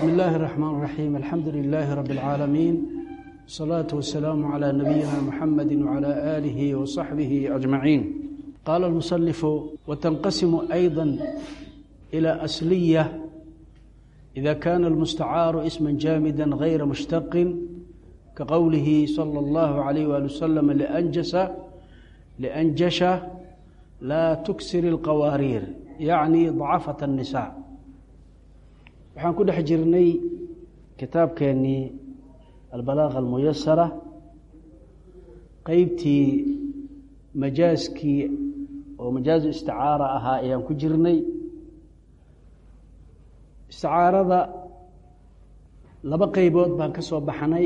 بسم الله الرحمن الرحيم الحمد لله رب العالمين والصلاة والسلام على نبينا محمد وعلى آله وصحبه أجمعين قال المصنف وتنقسم أيضا إلى أصلية إذا كان المستعار اسما جامدا غير مشتق كقوله صلى الله عليه وآله وسلم لأنجس لأنجش لا تكسر القوارير يعني ضعفة النساء waxaan ku dhex jirnay kitaabkeennii albalaaqa almuyasara qeybtii majaaskii oo majaazu isticaara ahaa ayaan ku jirnay isticaarada laba qeybood baan ka soo baxnay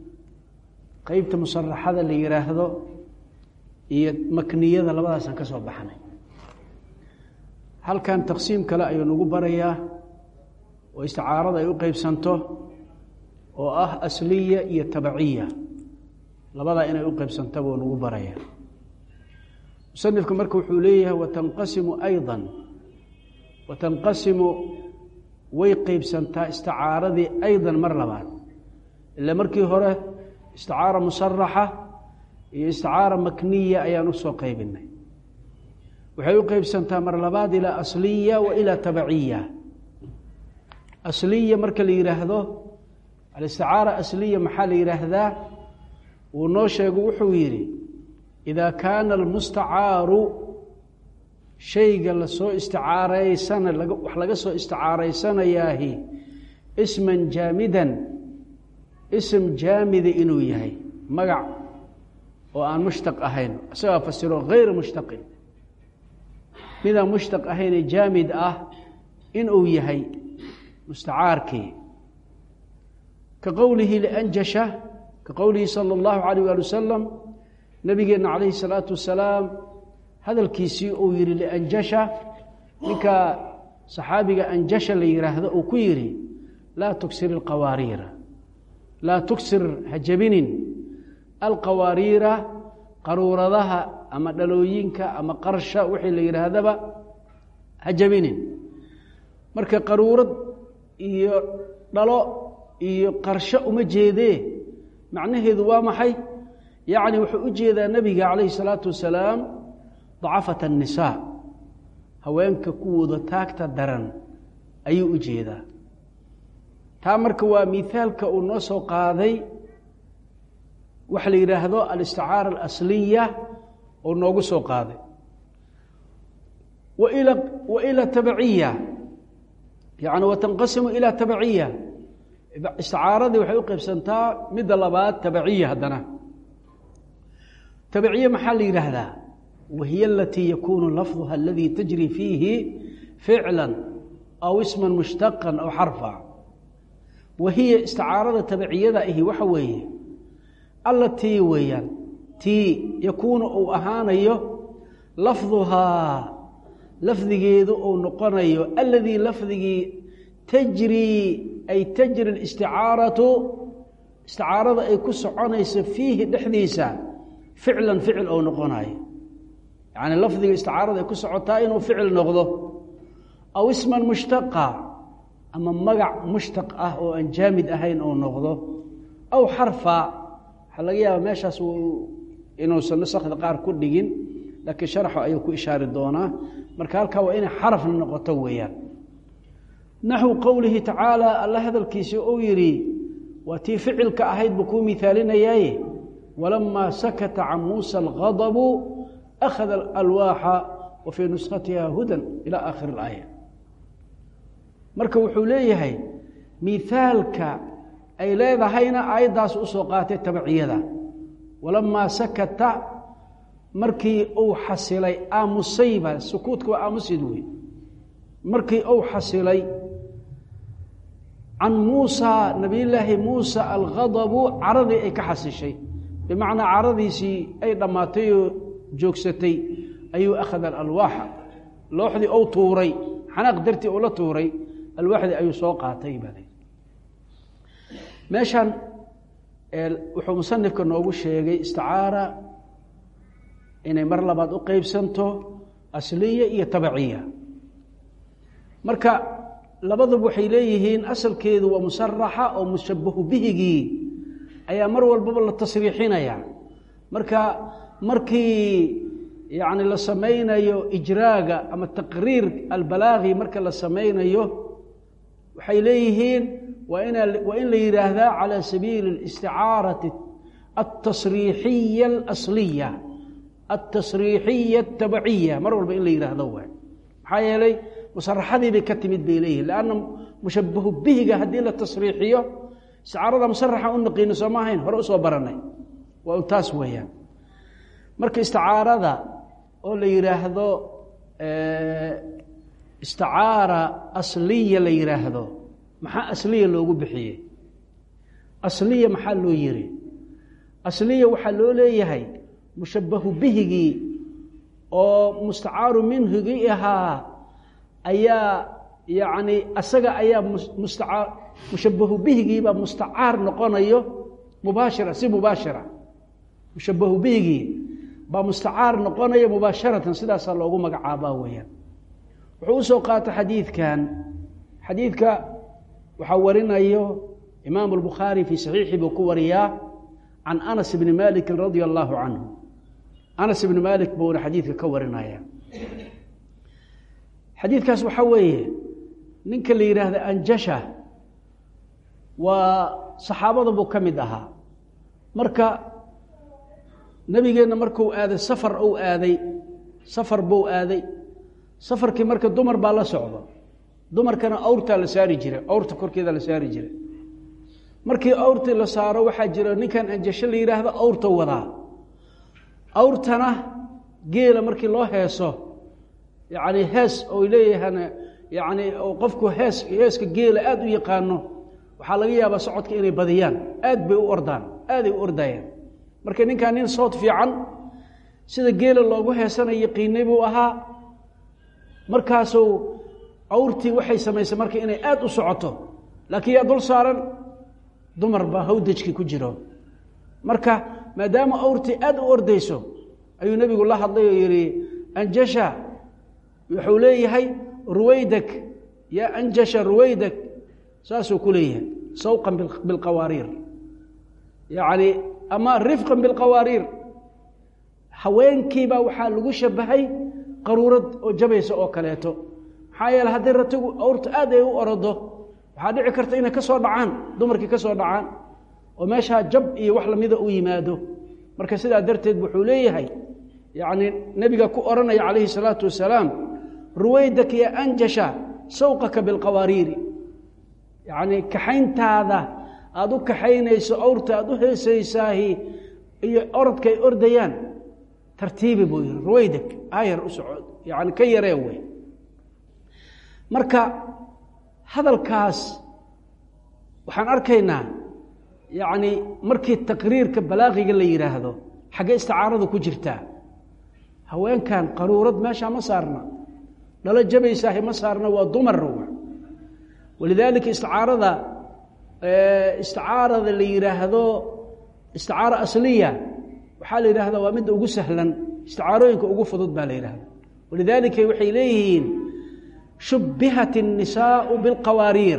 qeybta musaraxada la yidhaahdo iyo makniyada labadaasaan ka soo baxnay halkan taqsiim kale ayuu nagu barayaa oo isticaarada ay u qeybsanto oo ah asliya iyo tabaciya labadaa inay u qeybsanta buu nagu baraya musanifku marka wuxuu leeyahay watanqasimu ayضa watanqasimu way qeybsantaa isticaaradii ayضa mar labaad ila markii hore isticaara musaraxa iyo isticaara makniya ayaan usoo qeybinay waxay u qeybsantaa mar labaad ilaa asliya wa ilaa tabaciya asliya marka la yidhaahdo alisticaara asliya maxaa la yidhaahdaa wuu noo sheegu wuxuu yidhi idaa kaana almustacaaru shayga lasoo isticaaraysana wax laga soo isticaaraysanayaahi isman jaamidan ism jaamida inuu yahay magac oo aan mushtaq ahayn isagaa fasiro hayra mushtaqin midaan mushtaq ahaynee jaamid ah inuu yahay mustacaarkii ka qowlihi lianjasha ka qowlihi sala allahu calayh waali wasalam nabigeenna calayhi salaatu wasalaam hadalkiisii uu yidhi lianjasha ninka saxaabiga anjasha la yidhaahdo uu ku yidhi laa tugsir alqawaariira laa tugsir ha jebinin alqawaariira qaruuradaha ama dhalooyinka ama qarsha wixii la yidhaahdaba ha jebinin marka qaruurad iyo dhalo iyo qarsho uma jeedee macnaheedu waa maxay yacni wuxuu u jeedaa nebiga calayhi salaatu wasalaam dacafat annisaa haweenka kuwooda taagta daran ayuu u jeedaa taa marka waa miithaalka uu noo soo qaaday waxa la yidhaahdo alisticaara alasliya oo noogu soo qaaday waila wa ila tabaciya yani watanqasimu ilaa tabaciya isticaaradii waxay u qeybsantaa midda labaad tabaciya haddana tabaciye maxaa la yidhaahdaa wahiy alatii yakunu lafduha aladii tajri fiihi ficla aw isma mushtaqا aw xarfa wahiya isticaarada tabaciyada ahi waxa weeye allatii weeyaan tii yakuunu uu ahaanayo lafduhaa lafdigeedu uu noqonayo aladii lafdigii tajrii ay tajri isticaaratu isticaarada ay ku soconayso fiihi dhexdiisa ficlan ficil ou noqonayo yacni lafdiga isticaarada ay ku socotaa inuu ficil noqdo aw isman mushtaqa ama magac mushtaq ah oo aan jaamid ahayn ou noqdo aw xarfa waxaa laga yaaba meeshaas inuusan nasakda qaar ku dhigin laakiin sharxu ayuu ku ishaari doonaa marka halkaa waa inay xarafna noqoto weeyaan naxwu qowlihi tacaala alla hadalkiisii uu yidhi waa tii ficilka ahayd buu kuu miaalinayaaye walamaa sakata can muusa alghadabu akhada alwaaxa wa fii nuskhatiha hudan ilaa aakhiri اlaaya marka wuxuu leeyahay miaalka ay leedahayna aayaddaas usoo qaatay tabaciyada walamaa sakata markii uu xasilay aamusayba sukuudka waa aamusid wey markii uu xasilay can muusa nabiyullaahi muusa alghadabu caradii ay ka xasishay bimacnaa caradiisii ay dhammaatay oo joogsatay ayuu akhada alwaaxa looxdii ou tuuray xanaaq dartii uu la tuuray alwaaxdii ayuu soo qaatay baa meeshan wuxuu musanifka noogu sheegay isticaara inay mar labaad u qeybsanto asliya iyo tabaciya marka labaduba waxay leeyihiin asalkeedu waa musaraxa oo mushabahu bihigii ayaa mar walbaba la tasriixinaya marka markii yacni la samaynayo ijraaga ama taqriir albalaagi marka la samaynayo waxay leeyihiin waa ina waa in la yidhaahdaa calى sabiili اlisticaarati altasriixiya alasliya altasriixiya atabaciya mar walba in la yidhaahdo waay maxaa yeelay musaraxadii bay ka timid bay leeyihin lanna mushabahu bihiga haddii la tasriixiyo isticaarada musaraxa u naqiino sooma ahayn hore usoo baranay waa un taas weeyaan marka isticaarada oo la yidhaahdo isticaara asliya la yidhaahdo maxaa asliya loogu bixiyey asliya maxaa loo yiri asliya waxaa loo leeyahay mushabahu bihigii oo mustacaaru minhigii ahaa ayaa yacni asaga ayaa mustaaa mushabahu bihigiibaa mustacaar noqonayo mubaashira si mubaashira mushabahu bihigii baa mustacaar noqonaya mubaasharatan sidaasaa loogu magacaabaa weeyaan wuxuu usoo qaatay xadiidkan xadiidka waxaa warinayo imaamu albukhaari fii saxiixi buu ku wariyaa can anas bni malikin radia allaahu canhu anas ibni malik buuna xadiidka ka warinaya xadiidkaas waxaa weeye ninka la yidhaahda anjasha waa saxaabada buu ka mid ahaa marka nebigeenna markuu aaday safar uu aaday safar buu aaday safarkii marka dumar baa la socdo dumarkana awrtaa la saari jiray awrta korkeeda la saari jiray markii awrtii la saaro waxaa jira ninkan anjasho la yidhaahdo awrta wadaa awrtana geela markii loo heeso yacni hees oo leeyahana yacni qofku hees heeska geela aada u yaqaano waxaa laga yaabaa socodka inay badiyaan aad bay u ordaan aaday u ordayaan marka ninkan nin sood fiican sida geela loogu heesana yaqiinay buu ahaa markaasuu awrtii waxay samaysay marka inay aada u socoto laakiin yaa dul saaran dumar baa hawdajkii ku jiro marka maadaama awrtii aada u ordayso ayuu nebigu la hadlay oo yihi anjasha wuxuu leeyahay ruwaydak yaa anjasha ruwaydak saasuu ku leeyahay sawqan bilqawaariir yacni ama rifqan bilqawaariir haweenkiibaa waxaa lagu shabahay qaruurad oo jabaysa oo kaleeto maxaa yeele haddii ratigu awrta aad ay u orodo waxaa dhici karta inay ka soo dhacaan dumarkii ka soo dhacaan oo meeshaa jab iyo wax lamida u yimaado marka sidaa darteed wuxuu leeyahay yacni nebiga ku odhanaya calayhi salaatu wasalaam ruwaydak ya anjasha sawqaka bilqawaariiri yacni kaxayntaada aada u kaxaynayso awrta aada u heesaysaahi iyo orodka ay ordayaan tartiibi buu yihi ruwaydak ayar u socod yani ka yaree wey marka hadalkaas waxaan arkaynaa yacni markii taqriirka balaaqiga la yidhaahdo xaggee isticaaradu ku jirtaa haweenkan qaruurad meeshaa ma saarna dhalo jabaysaahi ma saarna waa dumar walidaalika isticaarada isticaarada la yidhaahdo isticaaro asliya waxaa la yidhahdaa waa midda ugu sahlan isticaarooyinka ugu fudud baa la yidhahda walidaalika waxay leeyihiin shubbihat الnisaءu biاlqawaariir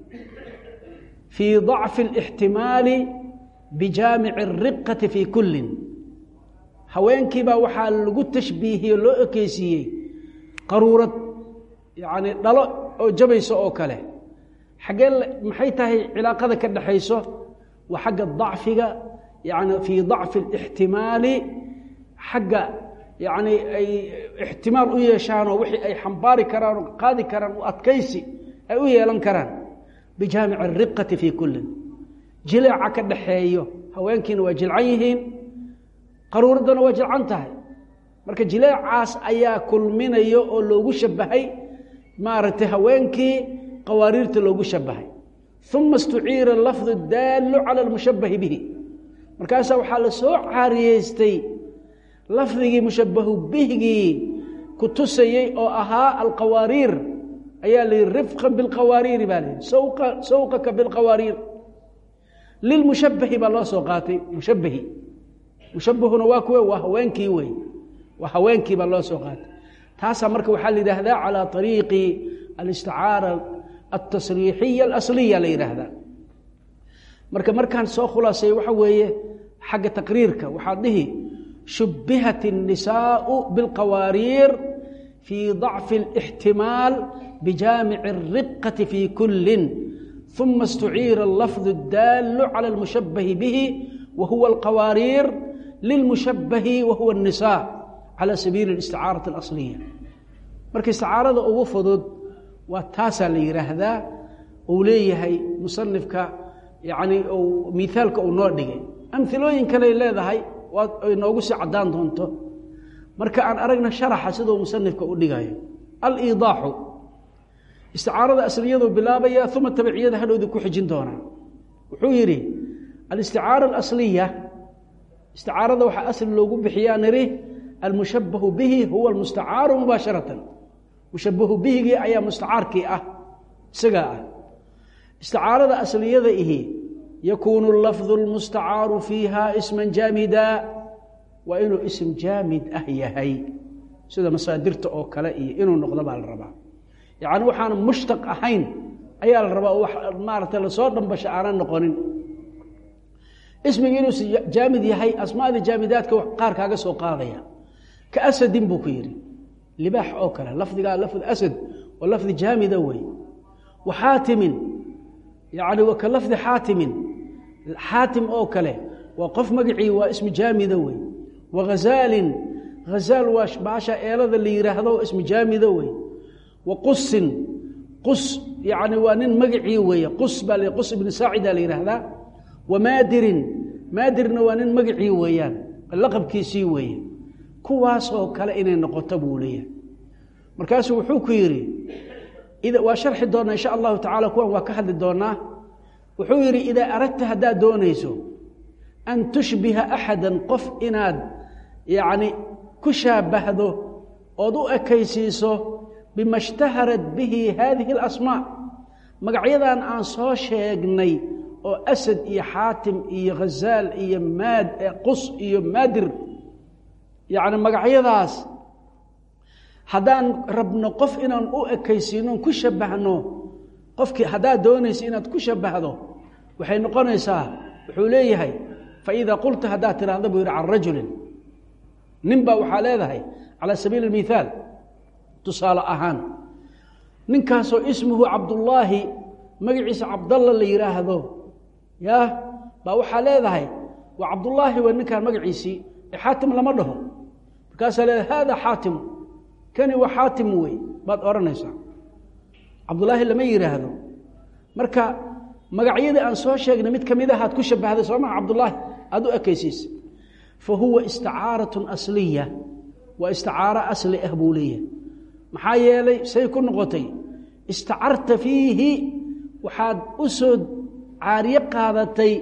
fii ضacfi الاxtimaali bijaamici الriqati fii kullin haweenkiibaa waxaa lagu tashbiihiyey loo ekeysiiyey qaruurad yacni dhalo oo jabayso oo kale xaggee maxay tahay cilaaqada ka dhexayso waa xagga dacfiga yani fii dacfi اlاxtimaali xagga yacni ay ixtimaal u yeeshaanoo wixii ay xambaari karaan oo qaadi karaan oo adkaysi ay u yeelan karaan bijaamici الriqati fii kullin jileeca ka dhaxeeyo haweenkiina waa jilcan yihiin qaruuraddana waa jilcan tahay marka jileecaas ayaa kulminayo oo loogu shabahay maaragtay haweenkii qawaariirta loogu shabahay uma istuciira lafdu daalu cala lmushabahi bihi markaasaa waxaa la soo caariyeystay lafdigii mushabahu bihigii ku tusayey oo ahaa alqawaariir ayaa la yihi rifqan bilqawaariiri baa layihi sawqa sawqaka bilqawaariir lilmushabahi baa loo soo qaatay mushabahi mushabahuna waa kuwe waa haweenkii wey waa haweenkii baa loo soo qaatay taasaa marka waxaa la yidhaahdaa calى طariiqi alisticaara altasriixiya alasliya la yidhaahdaa marka markaan soo khulaasay waxa weeye xagga taqriirka waxaad dhihi shubbihat الnisaءu biاlqawaariir fii ضacfi الاxtimaal bijaamici الriqati fii kulin ثuma اstuciira اlafظ اdaalu calى اlmushabahi bihi wa huwa اlqawaariir lilmushabahi wa huwa الnisaء calى sabiili اlisticaaraةi اlasliya marka isticaarada ugu fudud waa taasaa la yidhaahdaa uu leeyahay musanifka yani miaalka uu noo dhigay amilooyin kaley leedahay ay noogu sii caddaan doonto marka aan aragna sharaxa siduu musanifka u dhigayo aliidaaxu isticaarada asliyadu bilaabaya uma tabiciyada hadhowdii ku xijin doonaa wuxuu yidhi alisticaara alasliya isticaarada waxaa asli loogu bixiyaa niri almushabahu bihi huwa almustacaaru mubaasharatan mushabahu bihigii ayaa mustacaarkii ah isagaa ah isticaarada asliyada ihi yakuunu lafdu lmustacaaru fiiha isman jaamida waa inuu ism jaamid ah yahay sida masaadirta oo kale iyo inuu noqdo baa la rabaa yacni waxaan mushtaq ahayn ayaa la rabaa wax maaragtay lasoo dhambasho aanan noqonin ismigi inuu jaamid yahay asmaada jaamidaadka qaar kaaga soo qaadaya ka asadin buu ku yidhi libaax oo kale lafdigaa lafd asad oo lafdi jaamida wey wa xaatimin yani wa ka lafdi xaatimin xaatim oo kale waa qof magacii waa ismi jaamida wey wa hazaalin hazaal waa baasha eelada la yidhaahdo ismi jaamida wey wa qusin qus yani waa nin magacii weeye qus baa l qus ibni saacida la yidhaahdaa wa maadirin maadirna waa nin magacii weeyaan laqabkiisii weeye kuwaasoo kale inay noqoto buu leeyahay markaasuu wuxuu ku yidhi waa sharxi doonaa insha allahu tacala kuwan waa ka hadli doonaa wuxuu yidhi idaa aradta haddaad doonayso an tushbiha axada qof inaad yacni ku shaabahdo ood u ekaysiiso bima ishtaharat bihi haadihi alasmaa magacyadan aan soo sheegnay oo asad iyo xaatim iyo khazaal iyo maad qus iyo maadir yacni magacyadaas haddaan rabno qof inaan u ekaysiino ku shabahno qofkii haddaad doonaysa inaad ku shabahdo waxay noqonaysaa wuxuu leeyahay faidaa qulta haddaad tidhaahda buu yidhi can rajulin nin baa waxaa leedahay calaa sabiili اmithaal tusaale ahaan ninkaasoo ismuhu cabdullaahi magaciisa cabdalla la yidhaahdo ya baa waxaa leedahay waa cabdullaahi waa ninkaan magaciisii ee xaatim lama dhaho markaasaa leedahay haada xaatimu kani waa xaatim wey baad odhanaysaa cabdullaahi lama yidhaahdo marka magacyadii aan soo sheegnay mid ka mid ahaad ku shabahday soo maa cabdullaahi aad u ekaysiisa fa huwa istacaaratun asliya waa isticaaro asli ah buu leeyahay maxaa yeelay say ku noqotay istacarta fiihi waxaad u soo caariye qaadatay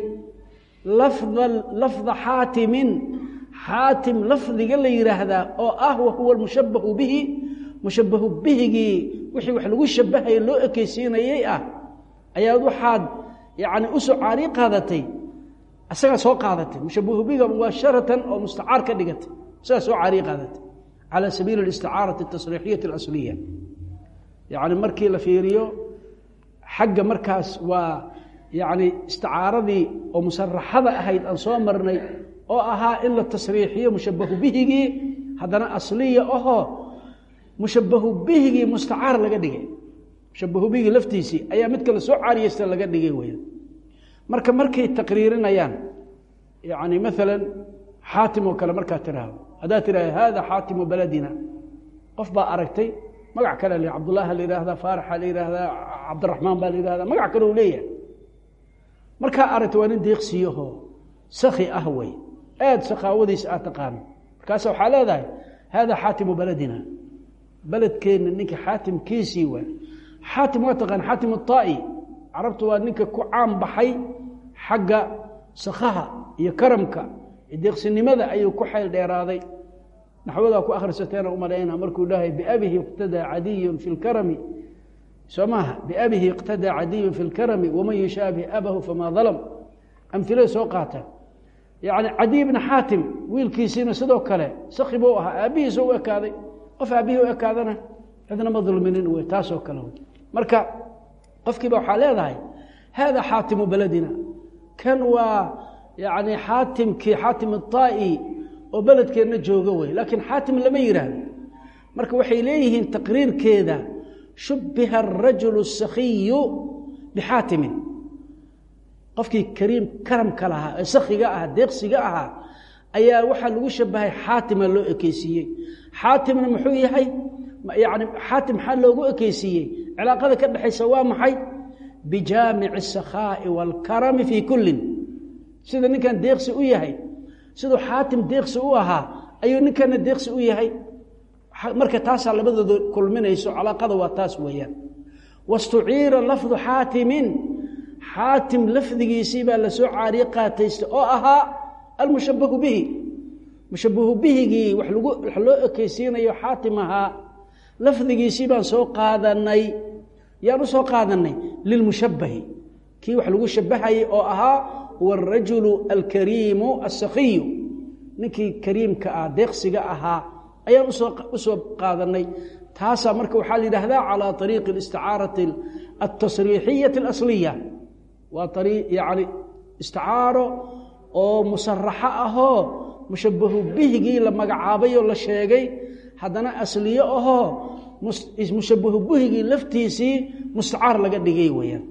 lafda lafda xaatimin xaatim lafdiga la yidhaahdaa oo ah wa huwa almushabahu bihi mushabahu bihigii wixii wax lagu shabahaya loo ekeysiinayay ah ayaad waxaad yani usoo caariye qaadatay isagaa soo qaadatay mushabahu bihiga mubaasharatan oo mustacaar ka dhigatay isagaa soo caariye qaadatay calى sabiili اlisticaaraةi الtasriixiyati اlasliya yani markii la fiiriyo xagga markaas waa yani isticaaradii oo musaraxada ahayd aan soo marnay oo ahaa in la tasriixiyo mushabahu bihigii haddana asliya ahoo mushabahu bihigii mustacaar laga dhigay mushabahu bihigii laftiisii ayaa mid kale soo caariyeysta laga dhigay weya marka markay taqriirinayaan yani maala xaatim oo kale markaa tiraahdo haddaad tiraahdo hada xaatimu baladina qof baa aragtay magac kale l cabdullahi la yihahdaa faaraxa la yihahdaa cabdiraxmaan baa la yihahdaa magac kale u leeyahay markaa aragtay waa nin deeqsiyahoo saki ah wey aad sakaawadiisa aad taqaano markaasa waxaa leedahay hada xaatimu baladina beledkeenna ninka xaatimkiisii waa xaatim waa taqaan xaatim aai carabtu waa ninka ku caan baxay xagga sakaha iyo karamka deeqsinimada ayuu ku xayl dheeraaday naxwadaa ku akhrisateena umalayna markuu dhahay biabihi iqtadaa cadiyun fi lkarami soo maaha biabihi iqtadaa cadiyun fi lkarami waman yushaabih abahu famaa dalam amilada soo qaata yani cadiy bna xaatim wiilkiisiina sidoo kale saki buu ahaa aabbihiisa u ekaaday qof aabbihii u ekaadana cidna ma dulminin wey taasoo kale wey marka qofkiiba waxaa leedahay hada xaatimu beledina kan waa yani xaatimkii xaatim الطaa'i oo beledkeenna jooga wey laakiin xaatim lama yidhaahdo marka waxay leeyihiin taqriirkeeda shubbiha الrajul الsakiyu bixaatimin qofkii kariim karamka lahaa ee sakiga ahaa deeqsiga ahaa ayaa waxaa lagu shabahay xaatima loo ekeysiiyey xaatimna muxuu yahay yani xaatim maxaa loogu ekeysiiyey cilaaqada ka dhexaysa waa maxay bijaamici الsakhaaءi wاlkarami fii kullin sida ninkan deeqsi u yahay siduu xaatim deeqsi u ahaa ayuu ninkana deeqsi u yahay marka taasaa labadooda kulminayso calaaqada waa taas weeyaan wastuciira lafdu xaatimin xaatim lafdigiisii baa lasoo caariye qaataysta oo ahaa almushabahu bihi mushabahu bihigii wax lagu wax loo ekeysiinayo xaatim ahaa lafdigiisii baan soo qaadanay yaan u soo qaadanay lilmushabahi kii wax lagu shabahayay oo ahaa huwa arajulu alkariimu asakiyu ninkii kariimka ah deeqsiga ahaa ayaan usoo usoo qaadanay taasaa marka waxaa la yidhaahdaa calaa ariiqi isticaarati altasriixiyati alasliya waa ari yani isticaaro oo musaraxo ahoo mushabahu bihigii la magacaabay oo la sheegay haddana asliye ahoo mushabahu bihigii laftiisii mustacaar laga dhigay weyaan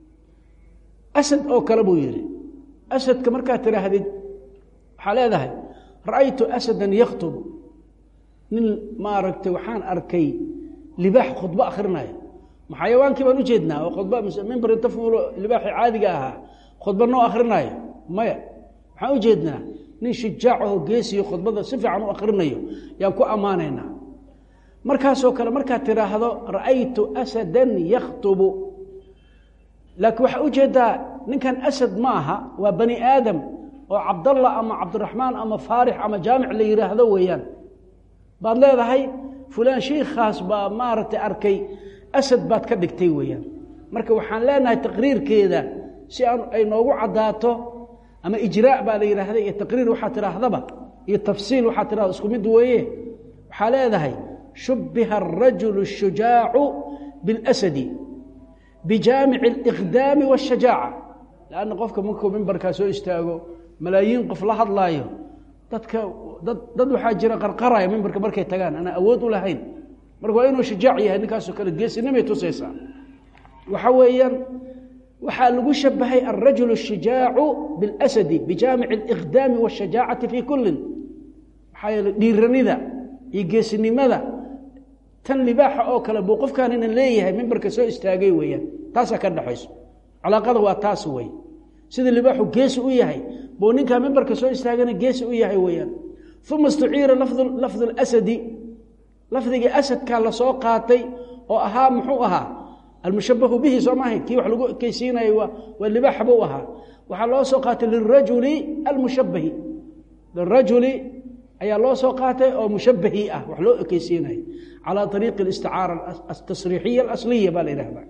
asad oo kale buu yidhi asadka markaad tidhaahdid waxaa leedahay ra'aytu asadan yakhtubu nin maaragtay waxaan arkay libaax khudbo akhrinayo xayawaankii baan u jeednaa oo khudba mimbar inta fuulo libaaxii caadiga ahaa khudba noo akhrinayo maya waxaan u jeednaa nin shujaacaho geesiyo khudbada si fiican u akhrinayo yaan ku ammaanaynaa markaasoo kale markaad tidhaahdo ra'aytu asadan yakhtubu laakiin waxaa ujeedaa ninkan asad ma aha waa bani aadam oo cabdallah ama cabdiraxmaan ama faarix ama jaamic la yidhaahdo weeyaan baad leedahay fulaan shiikhaas baa maaragtay arkay asad baad ka dhigtay weeyaan marka waxaan leenahay taqriirkeeda si aan ay noogu caddaato ama ijraa baa la yidhaahda iyo taqriir waxaa tidhaahdaba iyo tafsiil waxaa tidhahda isku mid weeye waxaa leedahay shubbiha arajulu الshujaacu biاlasadi bijaamici اliqdaami waاshajaaca lanna qofka markuu mimbarkaa soo istaago malaayiin qof la hadlaayo dadka dad dad waxaa jira qarqaraya mimbarka markay tagaan anaa awood u lahayn marka waa inuu shujaac yahay ninkaasoo kale geesinimay tusaysaa waxa weeyaan waxaa lagu shabahay alrajul الshujaacu biاlasadi bijaamici اliqdaami waاshajaacati fii kullin maxaa yeele dhiiranida iyo geesinimada tan libaaxa oo kale buu qofkaanina leeyahay mimbarka soo istaagay weeyaan taasaa ka dhexayso calaaqada waa taas wey sida libaaxu geesi u yahay buu ninkaa mimbarka soo istaagana geesi u yahay weeyaan uma istuciira lafdu اlasadi lafdigii asadkaa lasoo qaatay oo ahaa muxuu ahaa almushabahu bihi soo maahay kii wax lagu ekeysiinayo waa libaaxa buu ahaa waxaa loo soo qaatay lirajuli almushabahi lirajuli ayaa loo soo qaatay oo mushabahi ah wax loo ekeysiinayo calى ariiqi اsticaara atasriixiya alasliya baa la yidhahda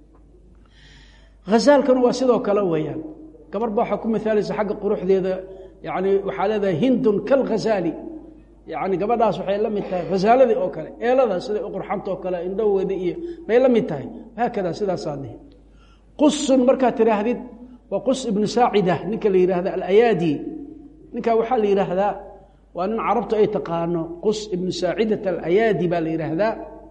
hazaalkanu waa sidoo kale weeyaan gabar ba waxaa ku miaalaysa xagga quruxdeeda yani waxaa leedahay hindun kalghazaali yani gabadhaas waxay la mid tahay hazaaladii oo kale eelada siday u qurxanta oo kale indhoweda iyo bay la mid tahay haakada sidaasaa dihi qusun markaad tidhaahdid waa qus ibnu saacida ninka la yidhahda alayaadi ninkaa waxaa la yidhaahdaa waa nin carabtu ay taqaano qus ibnu saacidat alayaadi baa la yidhaahdaa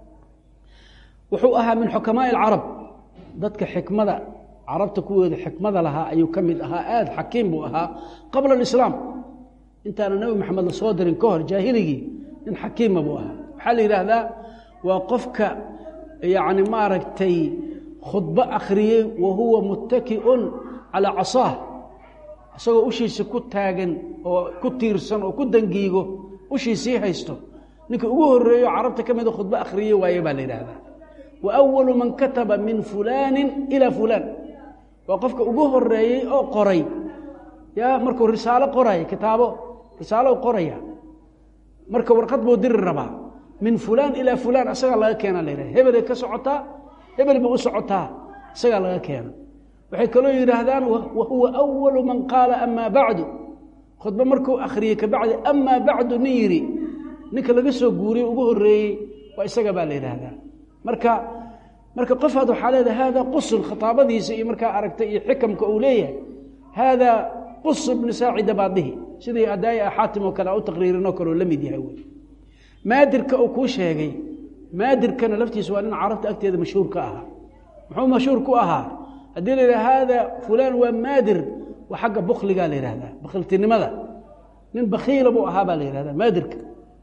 wuxuu ahaa min xukamaai alcarab dadka xikmada carabta kuwooda xikmada lahaa ayuu ka mid ahaa aada xakiim buu ahaa qabla alislaam intaana nebi maxamed la soo dirin ka hor jaahiligii nin xakiima buu ahaa waxaa la yidhaahdaa waa qofka yacni maaragtay khudbo akhriyey wa huwa muttaki'un calaa casaah isagoo ushiisa ku taagan oo ku tiirsan oo ku dangiigo ushiisii haysto ninka ugu horeeyo carabta ka mida khudbo akhriye waaye baa la yidhaahdaa wa awalu man kataba min fulaanin ilaa fulaan waa qofka ugu horeeyey oo qoray ya markuu risaalo qoraya kitaabo risaalo qoraya marka warqad buu diri rabaa min fulaan ilaa fulaan isagaa laga keena la yidhahda hebelay ka socotaa hebel bay u socotaa isagaa laga keena waxay kaloo yidhaahdaan wa huwa awalu man qaala amaa bacdu khudbo markuu akhriyey kabacdi amaa bacdu nin yidhi ninka laga soo guuriyey ugu horeeyey waa isaga baa la yidhaahdaa marka marka qof aad waxaa leedahay haadaa qusun khitaabadiisa iyo markaa aragtay iyo xikamka uu leeyahay haadaa qus bni saacida baad dhihi sidii adaaya xaatim oo kale u taqriirinoo kale oo la mid yahay wey maadirka uu kuu sheegay maadirkana laftiisa waa nin carabta agteeda mashhuur ka ahaa muxuu mashhuur ku ahaa haddii la yidhaha haada fulaan waa maadir waa xagga bukligaa la yihahdaa bakhiltinimada nin bakiila buu ahaa baa la yihahdaa maadirka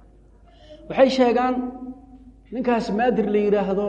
waxay sheegaan ninkaas maadir la yidhaahdo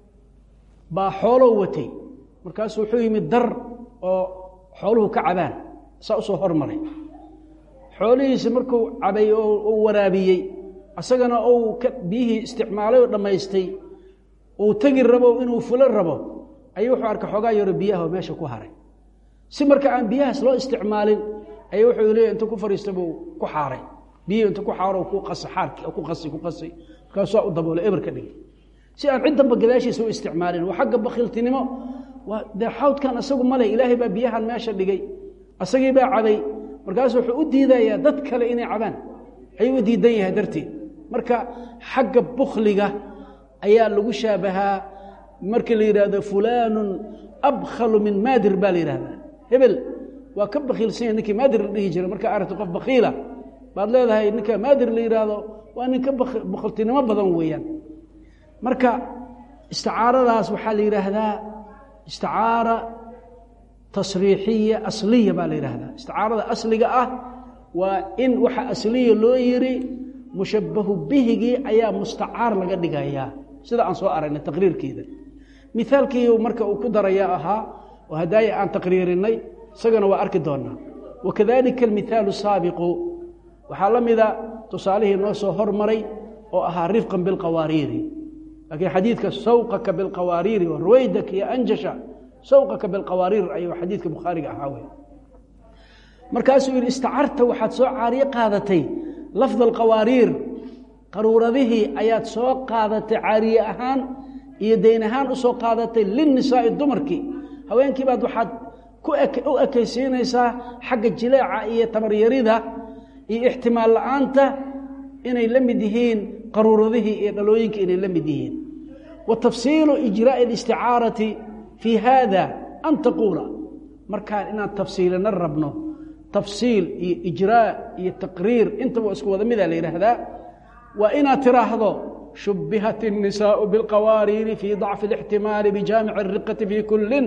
baa xoolow watay markaasu wuxuu yimid dar oo xooluhu ka cabaan saa usoo hormaray xoolihiisi markuu cabay oo uu waraabiyey isagana uu ka biyihii isticmaalay oo dhammaystay uu tegi rabo inuu fulo rabo ayuu wuxuu arkay xoogaa yaro biyaha oo meesha ku haray si marka aan biyahaas loo isticmaalin ayuu wuxuu leeyahy inta ku fariista buu ku xaaray biyihii inta ku xaaro ku qasa xaarkii ku qasi ku qasi markaasuu u daboolay eber ka dhigay si aan ciddanba gadaashiisa u isticmaalin waa xagga bakhiltinimo waa dee xawdkan isagu male ilaahay baa biyahan meesha dhigay asagii baa cabay markaasu wuxuu u diidayaa dad kale inay cabaan ayuu u diidan yahay darteed marka xagga bukhliga ayaa lagu shaabahaa markii la yidhaahdo fulaanun abkhalu min maadir baa la yidhahdaa hebel waa ka bakiilsan yahay ninkii maadir la dhihi jiray markaa aragta qof bakiila baad leedahay ninka maadir la yidhaahdo waa nin ka bakhiltinimo badan weeyaan marka isticaaradaas waxaa la yidhaahdaa isticaara tasriixiya asliya baa la yidhaahdaa isticaarada asliga ah waa in waxa asliya loo yiri mushabahu bihigii ayaa mustacaar laga dhigayaa sida aan soo aragnay taqriirkeeda mithaalkii marka uu ku daraya ahaa oo hadaaya aan taqriirinay isagana waa arki doonaa wakadalika almithaalu saabiqu waxaa la mida tusaalihii noo soo hormaray oo ahaa rifqan bilqawaariiri laakiin xadiidka sawqaka bilqawaariiri oo ruwaydak iyo anjasha sawqaka bilqawaariir ayuu xadiidka bukhaariga ahaa wey markaasuu yidhi istacarta waxaad soo caariye qaadatay lafda alqawaariir qaruuradihii ayaad soo qaadatay caariye ahaan iyo dayn ahaan u soo qaadatay linnisaa'i dumarkii haweenkii baad waxaad u ekaysiinaysaa xagga jileeca iyo tabaryarida iyo ixtimaal la'aanta inay la mid yihiin qaruuradihii iyo dhalooyinka inay la mid yihiin wa tafsiilu ijraa'i alisticaarati fii haada an taquula markaan inaan tafsiilina rabno tafsiil iyo ijraa iyo taqriir intaba isku wada mida la yidhaahdaa waa inaad tiraahdo shubbihat الnisaءu biاlqawaariiri fii ضacfi الاxtimaali bijaamici الriqati fii kulin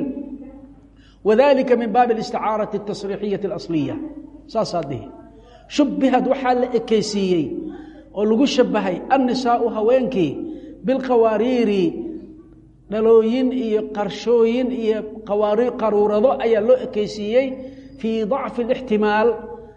wadalika min baabi اlisticaaraةi الtasriixiyaةi اlasliya saasaa dihi shubbihad waxaa la ekeysiiyey oo lagu shabahay annisaau haweenkii bilqawaariiri dhalooyin iyo qarshooyin iyo qaruurado ayaa loo ekeysiiyey fii dacfi اlixtimaal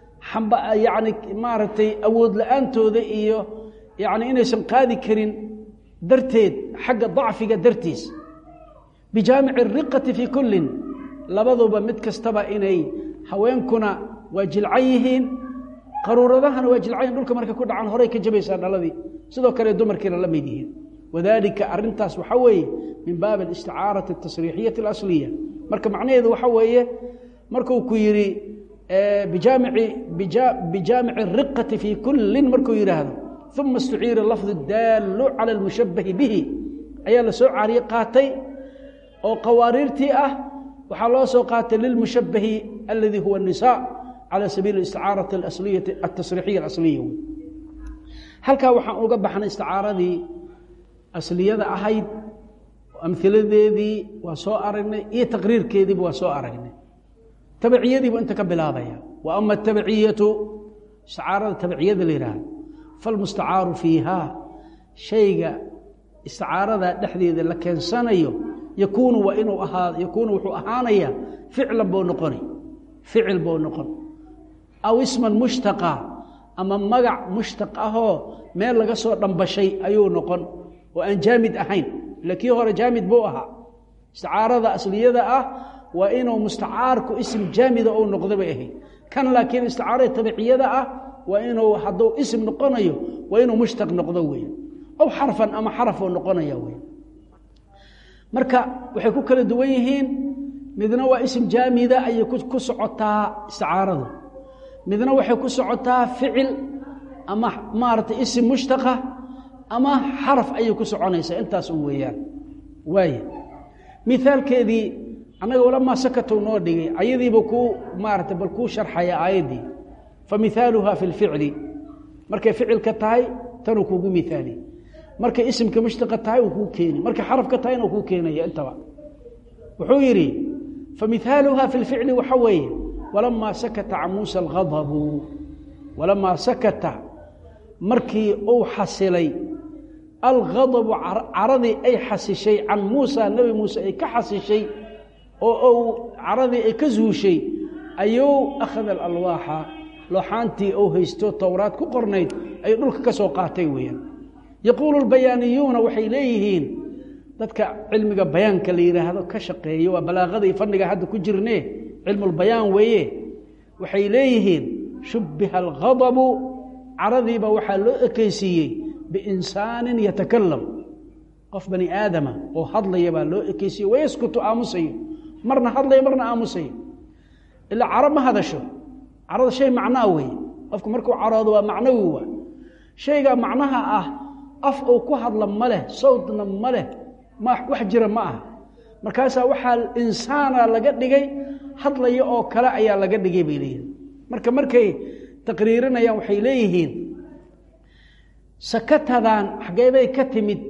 yani maaragtay awood la-aantooda iyo yani inaysan qaadi karin darteed xagga dacfiga dartiis bijaamici الriqati fii kullin labaduba mid kastaba inay haweenkuna waa jilcan yihiin qaruuradahana waa jilcayn dhulka markay ku dhacaan horay ka jabaysaa dhaladii sidoo kale dumarkiina la mid yihiin wadalika arintaas waxaa weeye min baabi alisticaarati اtasriixiyati اlasliya marka macnaheedu waxa weeye markuu ku yidhi bijaamici bijaamici الriqati fii kullin markuu yidhaahdo uma istuciira lafdu daalu cala اlmushabahi bihi ayaa la soo caariye qaatay oo qawaariirtii ah waxaa loo soo qaatay lilmushabahi aladi huwa الnisa calى sabiili isticaarati asliyati atasriixiya alasliya wey halkaa waxaan uga baxnay isticaaradii asliyada ahayd amhiladeedii waa soo aragnay iyo taqriirkeediiba waa soo aragnay tabiciyadiibu inta ka bilaabaya wa ama atabiciyatu isticaarada tabiciyada la yidhaahdo falmustacaaru fiiha shayga isticaarada dhexdeeda la keensanayo yakuunu waa inuu ahaa yakuunu wuxuu ahaanaya ficlan buu noqoni ficil buu noqon aw isman mushtaqa ama magac mushtaq ahoo meel laga soo dhambashay ayuu noqon oo aan jaamid ahayn ila kii hore jaamid buu ahaa isticaarada asliyada ah waa inuu mustacaarku ism jaamida ou noqda bay ahayd kan laakiin isticaarada tabiciyada ah waa inuu hadduu ism noqonayo waa inuu mushtaq noqdo weya aw xarfan ama xarafuu noqonaya wey marka waxay ku kala duwan yihiin midna waa ism jaamida ayay ku socotaa isticaaradu midna waxay ku socotaa ficil ama maaragtay ism mushtaqa ama xaraf ayay ku soconaysaa intaas un weeyaan waaya mithaalkeedii annaga walamaa sakatow noo dhigay ayadiiba kuu maarata bal kuu sharxaya aayaddii fa mihaaluha fi lficli markay ficilka tahay tanuu kuugu mihaali markay isimka mushtaqa tahay uu kuu keeni markay xarafka tahayna uu kuu keenaya intaba wuxuu yidhi fa mihaaluha fi lficli waxa weeye walamaa sakata can muusa alghadabu walamaa sakata markii uu xasilay alghadabu caradii ay xasishay can muusa nebi muuse ay ka xasishay oo uu caradii ay ka zuushay ayuu akhada alalwaaxa looxaantii uu haysto towraad ku qornayd ayuu dhulka ka soo qaatay weeyaan yaquulu lbayaaniyuuna waxay leeyihiin dadka cilmiga bayaanka la yidhaahdo ka shaqeeyo waa balaaqada iyo fanniga hadda ku jirne cilmulbayaan weeye waxay leeyihiin shubbiha alghadabu caradiiba waxaa loo ekeysiiyey biinsaanin yatakalam qof bani aadama oo hadlaya baa loo ekeysiiyey wayaskutu aamusayo marna hadlaya marna aamusayo ilaa caro ma hadasho carada shay macnaa weeye qofku markuu caroodo waa macnawi waa shaygaa macnaha ah af uu ku hadla ma leh sawdna ma leh ma wax jira ma aha markaasaa waxaa insaana laga dhigay hadlaya oo kale ayaa laga dhigay bay leeyihin marka markay taqriirinayaan waxay leeyihiin sakatadan xageebay ka timid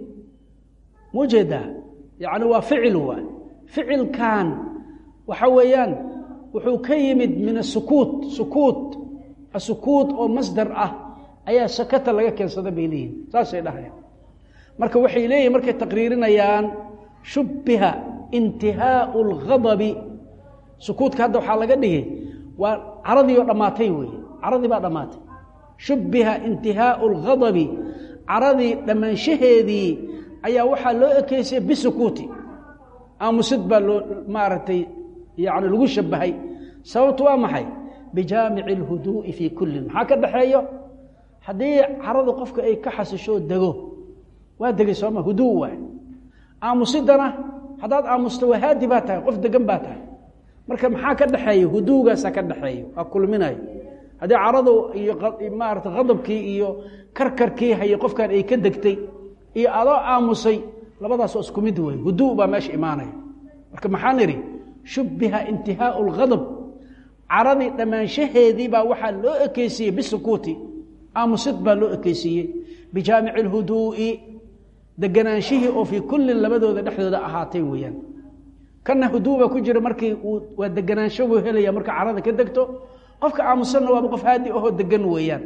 mujeedaa yacni waa ficil waa ficilkan waxa weeyaan wuxuu ka yimid min asukuut sukuut asukuut oo masdar ah ayaa sakata laga keensada bay leeyihin saasay dhahayaan marka waxay leeyihin markay taqriirinayaan shubbiha intihaau اlghadabi sukuutka hadda waxaa laga dhigay waa caradii oo dhammaatay weeye caradii baa dhammaatay shubbiha intihaau اlghadabi caradii dhammaanshaheedii ayaa waxaa loo ekeysay bisukuuti aamusid baa loo maaragtay yani lagu shabahay sababtu waa maxay bijaamici اlhuduu'i fii kullin maxaa ka dhaxeeyo haddii caradu qofka ay ka xasishoo dego waa degay sooma huduu waay aamusidana haddaad aamusto waa haadi baa tahay qof degan baa tahay marka maxaa ka dhexeeya huduugaasaa ka dhexeeya waa kulminayo haddii caradu iyo maarata khadabkii iyo karkarkii haye qofkan ay ka degtay iyo adoo aamusay labadaasoo isku mid wey huduu baa meesha imaanaya marka maxaan idhi shubbiha intihaau lghadab caradii dhammaanshaheedii baa waxaa loo ekeysiiyey bisukuuti aamusid baa loo ekeysiiyey bijaamici lhuduu'i deganaanshihii oo fii kullin labadooda dhexdooda ahaatay weeyaan kana huduu baa ku jira markii uu waa deganaansho buu helaya marka carada ka degto qofka aamusanna waaba qof haadi ahoo degan weeyaan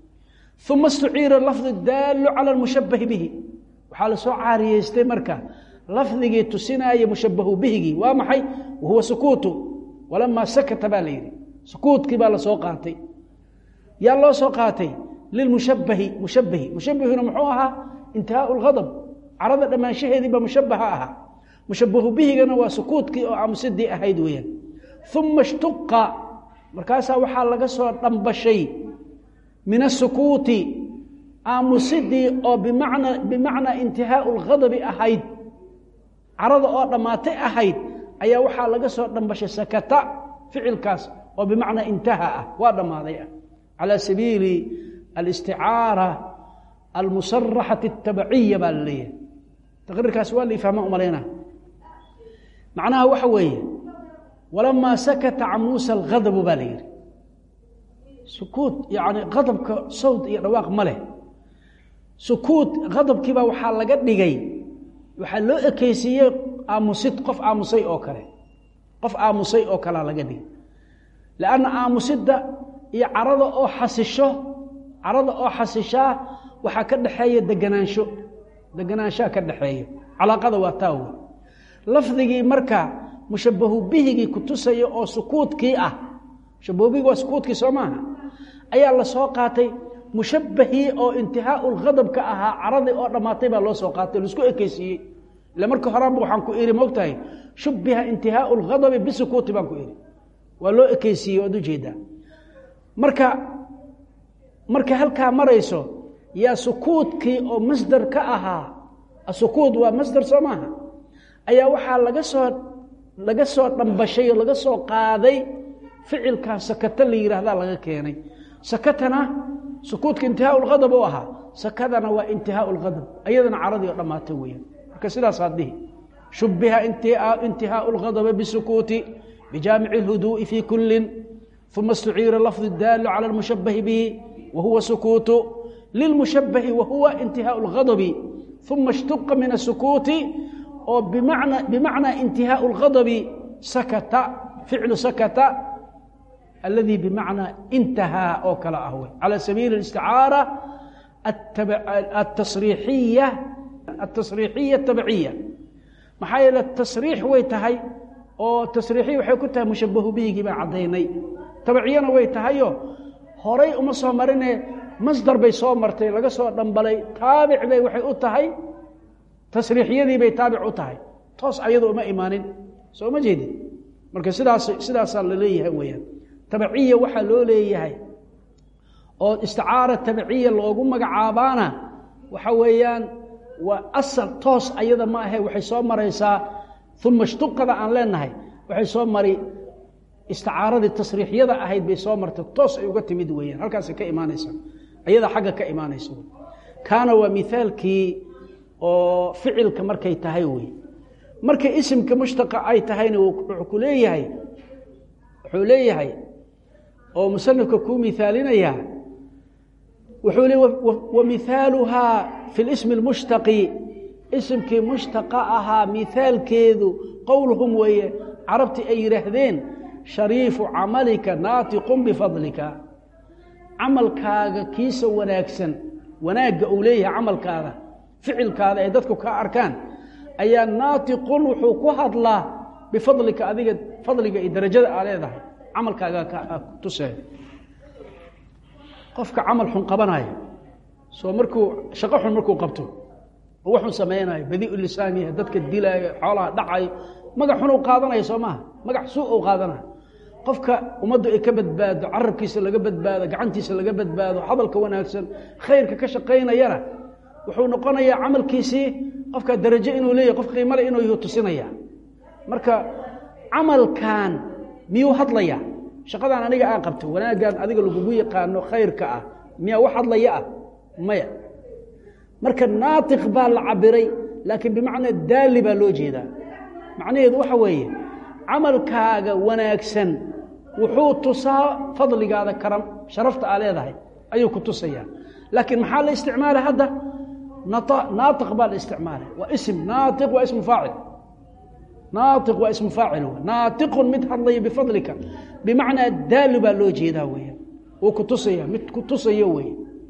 uma istuciira lafdu daalu cala lmushabahi bihi waxaa lasoo caariyeystay marka lafdigii tusinaya mushabahu bihigii waa maxay wahuwa sukuutu walamaa sakata baa la yidhi sukuutkii baa lasoo qaatay yaa loo soo qaatay lilmushabahi mushabahi mushabahuna muxuu ahaa intihaau lghadab carada dhammaanshaheedii baa mushabaha ahaa mushabahu bihigana waa sukuutkii oo aamusidii ahayd weeyaan uma ishtuqa markaasaa waxaa laga soo dhambashay min asukuuti aamusidii oo bimana bimacnaa intihaau lghadabi ahayd carada oo dhammaatay ahayd ayaa waxaa laga soo dhambashay sakata ficilkaas oo bimacnaa intaha ah waa dhammaaday ah calى sabiili alisticaara almusaraxati اtabaciya baa la leeyahay taqriirkaas waa la ifahma umalayna macnaha waxa weeye walamaa sakata can muusa alghadabu baa la yidhi sukuut yani hadabka sawd iyo dhawaaq ma leh sukuut hadabkiibaa waxaa laga dhigay waxaa loo ekeysiiyey aamusid qof aamusay oo kale qof aamusay oo kalea laga dhigay lanna aamusidda iyo carada oo xasisho carada oo xasishaa waxaa ka dhexeeya deganaansho deganaanshaha ka dhexeeya calaaqada waa taa wey lafdigii marka mushabahu bihigii kutusaya oo sukuudkii ah mushabahu bihigi waa sukuudkii soo maaha ayaa lasoo qaatay mushabahii oo intihaau lghadabka ahaa caradii oo dhammaatay baa loo soo qaatay laisku ekeysiiyey ila marka horaanba waxaan ku ihi mogtahay shubiha intihaau lghadabi bisukuuti baan ku ihi waa loo ekeysiiyey waad ujeedaa marka marka halkaa marayso yaa sukuudkii oo masdar ka ahaa asukuud waa masdar soo maaha ayaa waxaa laga soo laga soo dhambashay oo laga soo qaaday ficilkaa sakata la yidhaahdaa laga keenay sakatana sukuudka intihaau lghadab u ahaa sakadana waa intihaau lghadab ayadana caradii oo dhammaatay weeyaan marka sidaasaad dhihi shubiha intihaau اlgadb bsukuuti bijaamici اlhuduuءi fi kuli uma اstuciira lafظ اdaalu calى اlmushabahi bihi wahuwa sukuutu lilmushabahi wahuwa intihaau اlgadbi uma اshtuqa min الsukuuti oo bimacnaa intihaau اlgadbi sakata ficlu sakata aladii bimacnaa intahaa oo kale ah wey calى sabiili اisticaara atasriixiya atasriixiya tabciya maxaa yeele tasriix way tahay oo tasriixiya waxay ku tahay mushabahu bihigii baan caddaynay tabciyana way tahayo horay uma soo marine masdar bay soo martay laga soo dhambalay taabic bay waxay u tahay tasriixiyadii bay taabic u tahay toos ayado uma imaanin soo ma jeedin marka sidaas sidaasaa la leeyahay weeyaan tabciya waxaa loo leeyahay oo isticaara tabciya loogu magacaabaana waxa weeyaan waa asal toos ayada ma ahe waxay soo maraysaa uma shtuqada aan leenahay waxay soo mari isticaaradii tasriixyada ahayd bay soo martay toos ay uga timid weeyaan halkaasay ka imaanaysaa ayada xagga ka imaanaysa kaana waa mithaalkii oo ficilka markay tahay wey markay isimka mushtaqa ay tahayna wuxuu ku leeyahay wuxuu leeyahay oo musanifka kuu mithaalinayaa wuxuu le wamithaaluhaa fi lismi اlmushtaqi isimkii mushtaqa ahaa mithaalkeedu qowluhum weeye carabtii ay yidhaahdeen shariifu camalika naatiqun bifadlika camalkaaga kiisa wanaagsan wanaagga uu leeyahay camalkaada ficilkaada ay dadku ka arkaan ayaa naatiqun wuxuu ku hadlaa bifadlika adiga fadliga iyo darajada aa leedahay camalkaaga tusee qofka camal xun qabanayo soo markuu shaqo xun markuu qabto oo waxuu samaynayo badiiu lisaan yahay dadka dilaayo xoolaha dhacayo magac xun u qaadanayo soo maaha magac suu u qaadanayo qofka ummaddu ay ka badbaado carabkiisa laga badbaado gacantiisa laga badbaado hadalka wanaagsan khayrka ka shaqaynayana wuxuu noqonayaa camalkiisii qofka darajo inuu leeyahy qof qiimale inuu yuu tusinaya marka camalkan miyuu hadlaya shaqadan aniga aan qabto wanaaggan adiga lagugu yaqaano khayrka ah miyaa wax hadlaya ah maya marka naatiq baa la cabiray laakiin bimacnaa daali baa loo jeedaa macnaheedu waxa weeye camalkaaga wanaagsan wuxuu tusaa fadligaada karam sharafta aa leedahay ayuu ku tusayaa laakiin maxaa la isticmaala hadda naatiq baa la isticmaala waa ism naatiq waa ismu faacil naatiq waa ismu faacil w naatiqun mid hadlaya bifadlika bimacnaa daali baa loo jeedaa weya wuu ku tusaya mid ku tusayo wey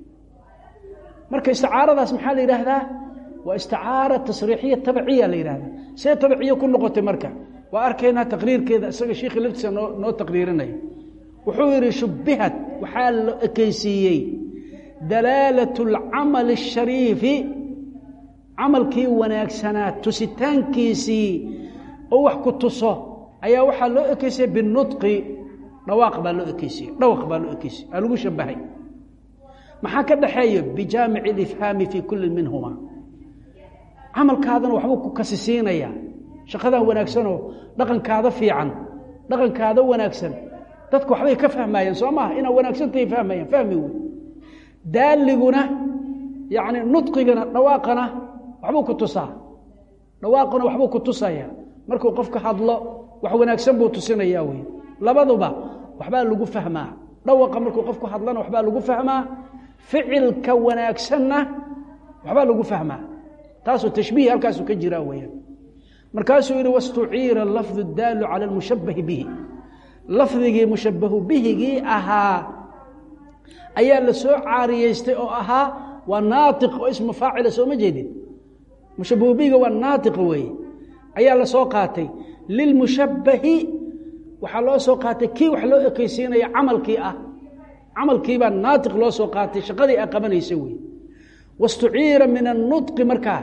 marka isticaaradaas maxaa la yidhaahdaa waa isticaara tasriixiya tabciya la yidhahdaa see tabciya ku noqotay marka waa arkaynaa taqriirkeeda isaga shiikhi laftiisa noo noo taqriirinaya wuxuu yidhi shubbihat waxaa la ekeysiiyey dalaalat اlcamali الshariifi camalkii wanaagsanaa tusitaankiisii oo wax ku tuso ayaa waxaa loo ekeysiyey binudqi dhawaaq baa loo ekeysiyey dhawaq baa loo ekeysiyey aa lagu shabahay maxaa ka dhaxeeya bijaamici اlifhaami fii kulli minhuma camalkaadana waxbuu ku kasisiinayaa shaqadan wanaagsanoo dhaqankaada fiican dhaqankaada wanaagsan dadku waxbay ka fahmayeen soo maha inaa wanaagsantahay fahmayaan fahmi wey daaliguna yacni nudqigana dhawaaqana waxbuu ku tusaa dhawaaquna waxbuu ku tusaya markuu qofka hadlo wax wanaagsan buu tusinayaa wey labaduba waxbaa lagu fahmaa dhawaqa markuu qofku hadlana waxbaa lagu fahmaa ficilka wanaagsanna waxbaa lagu fahmaa taasoo tashbiih halkaasuu ka jiraa weyaan markaasuu yihi wastuciira lafdu daalu cala lmushabahi bihi lafdigii mushabahu bihigii ahaa ayaa la soo caariyeystay oo ahaa waa naatiq oo ismu faacila sooma jeedin mushabahu bihiga waa naatiq weeye ayaa la soo qaatay lilmushabahi waxaa loo soo qaatay kii wax loo ekeysiinaya camalkii ah camalkiibaa naatiq loo soo qaatay shaqadii a qabanaysa wey wastuciira min annudqi markaa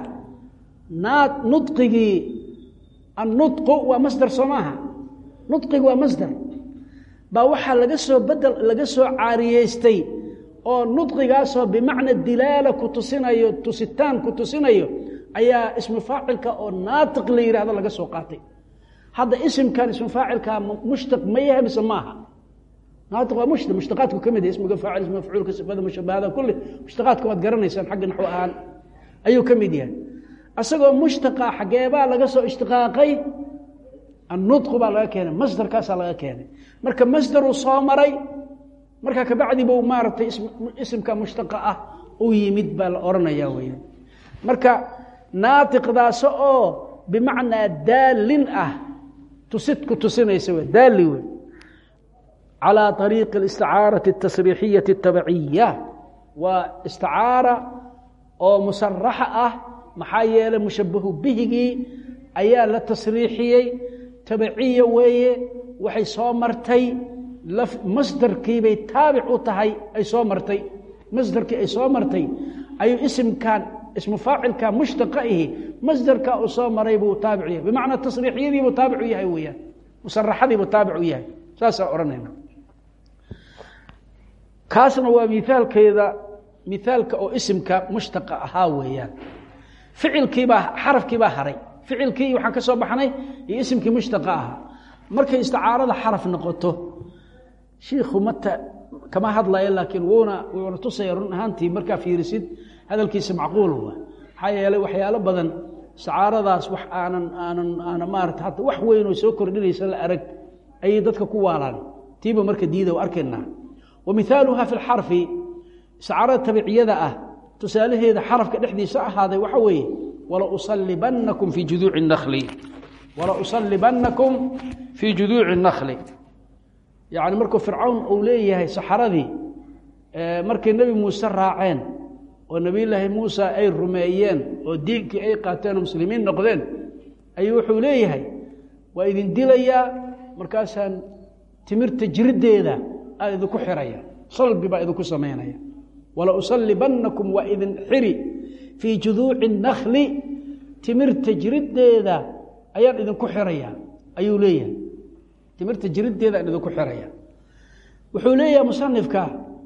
nudqigii annudqu waa masdar soo maaha nudqigu waa masdar baa waxaa laga soo bedel laga soo caariyeystay oo nudqigaasoo bimacna dilaala ku tusinayo tusitaan ku tusinayo ayaa ismu faacilka oo naatiq la yidhahdo laga soo qaatay hadda isimkan ismu faacilkaa mushtaq ma yahay mise maaha naatiq waa mushtaq mushtaqaadku ka mid yahay ismiga faacil ismu mafcuulka sifada mushabahada kulli mushtaqaadka waad garanaysaan xagga naxwo ahaan ayuu ka mid yahay isagoo mushtaqa xageebaa laga soo ishtiqaaqay annudqu baa laga keenay masdarkaasaa laga keenay marka masdaruu soo maray markaa kabacdi buu maaragtay isimka mushtaqa ah u yimid baa la odhanaya weya marka naatiqdaas oo bimacnaa daalin ah tusidku tusinaysa w daali wey calى طariiqi اlisticaaraةi الtasriixiyaةi الtabciya waa isticaara oo musaraxa ah maxaa yeelay mushabahu bihigii ayaa la tasriixiyey tabciya weeye waxay soo martay masdarkiibay taabic u tahay ay soo martay masdarkii ay soo martay ayuu isimkan ismu faacilka mushtaqa ihi masdarka uu soo maray buu taabic yahay bimacnaa tasriixiyadiibuu taabic u yahay weeyaan musaraxadiibuu taabic u yahay saasaa odhanayna kaasna waa miaalkeeda miaalka oo isimka mushtaqa ahaa weeyaan ficilkiibaa xarafkiibaa haray ficilkii waxaan ka soo baxnay iyo isimkii mushtaqa ahaa markay isticaarada xaraf noqoto shiikhu mata kama hadlaya laakiin wuuna wuuna tusaya run ahaantii markaa fiirisid hadalkiisa macquul wa maxaa yeelay waxyaalo badan isticaaradaas wax aanan aanan aana maarata hata wax weyn oo soo kordhinaysa la arag ayay dadka ku waalaan tiiba marka diida arkaynaa wa mihaaluha fi lxarfi isticaarada tabiciyada ah tusaalaheeda xarafka dhexdiisa ahaaday waxa weeye wala usalibanakum fii juduuci nakli wala usalibanakum fii juduuci nakli yacni markuu fircawn uu leeyahay saxaradii markay nebi muuse raaceen oo nebiyullaahi muusa ay rumeeyeen oo diinkii ay qaateen oo muslimiin noqdeen ayuu wuxuu leeyahay waa idin dilayaa markaasaan timirta jiriddeeda aan idinku xiraya salbi baa idinku samaynaya wala usalibanakum waa idin xiri fii juduuci nakli timirta jiriddeeda ayaan idinku xiraya ayuu leeyahay timirta jiriddeeda aan idinku xiraya wuxuu leeyahay musanifka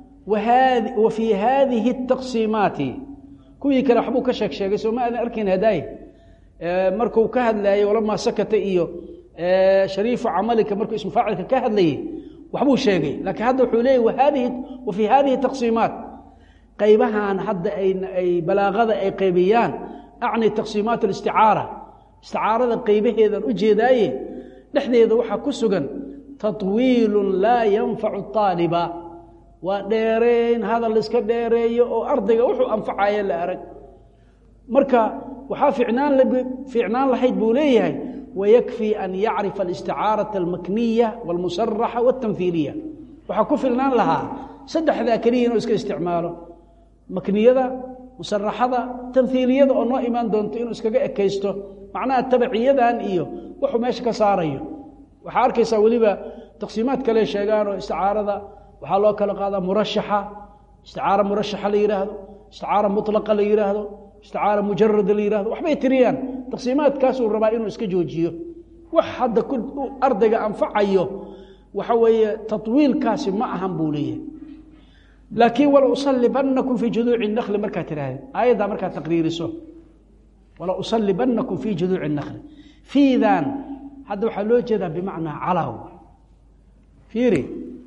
wa fii haadihi اtaqsiimaati kuwii kale waxbuu ka sheeg sheegay soo ma aadan arkayn hadaaye markuu ka hadlayay walamaa sakata iyo shariifu camalika markuu ismu faacilka ka hadlayey waxbuu sheegay laakiin hadda wuxuu leeyay wahadihi wa fii hadihi taqsiimaat qaybahan hadda ay balaaqada ay qaybiyaan acni taqsiimaat alisticaara isticaarada qaybaheedan u jeedaaye dhexdeeda waxaa ku sugan taطwiilu laa yanfacu طaaliba waa dheereyn hadal iska dheereeyo oo ardayga wuxuu anfacaya la arag marka waxaa ficnaan fiicnaan lahayd buu leeyahay wayakfii an yacrifa alisticaaraةa almakniya wاlmusaraxa wاtamhiiliya waxaa ku filnaan lahaa saddexdaa keliya inuu iska isticmaalo makniyada musaraxada tamhiiliyada oo noo imaan doonto inuu iskaga ekaysto macnaha tabaciyadan iyo wuxuu meesha ka saarayo waxaa arkaysaa weliba taqsiimaad kale sheegaan oo isticaarada waxaa loo kala qaadaa murashaxa isticaara murashaxa la yidhaahdo isticaara mulaqa la yidhaahdo isticaara mujarada la yihahdo waxbay tiriyaan taqsiimaadkaasuu rabaa inuu iska joojiyo wax hadda ardayga anfacayo waxa weeye tawiilkaasi ma ahan buu leeyahay laakiin wala usalibanakum fii juduuci nakli markaad tiraahde aayaddaa markaad taqriiriso wala usalibanakum fii juduuci nakli fiidan hadda waxaa loo jeedaa bimacnaa calaw fiiri